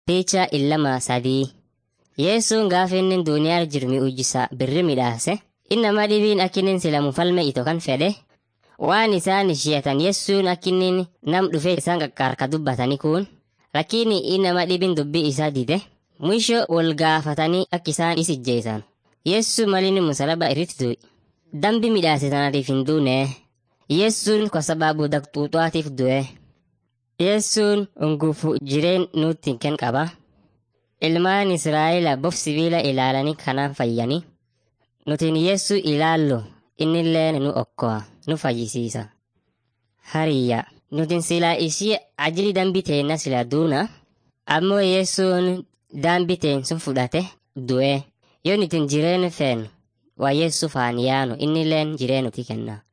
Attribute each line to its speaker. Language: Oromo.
Speaker 1: Picha illama sadii. Yeessuun gaafa inni duniyaa jiru mi'uujjisa birri midhaase. Innama dhibiin akkinin sila mufalme ito kan fedhe. Waan isaan ishiyatan yeessuun akkinin nam dhufee isaan qaqqaarka dubbatani kun. Lakini innama dhibiin dubbii isaa dide. Mwisho wal gaafatanii akka isaan is ijjeesan. Yeessu malini musalaba irratti du'i. Dambi midhaase tanatiif hin duune. Yeessuun kwa sababu daqxuuxaatiif du'e. Yeessuun ungufu jireen nutti hin qaba. Ilmaan Israa'eel bof sibiila ilaalanii kanaan fayyani. Nutiin Yeessu ilaallu innillee nu okkoa nu fayyisiisa. Hariyya nutiin silaa ishii ajili dambi teenna sila duuna. Ammoo Yeessuun dambi teen sun fudhate du'e. Yoo nutiin jireenya feenu waa Yeessu faan yaanu innilleen jireenuti kenna.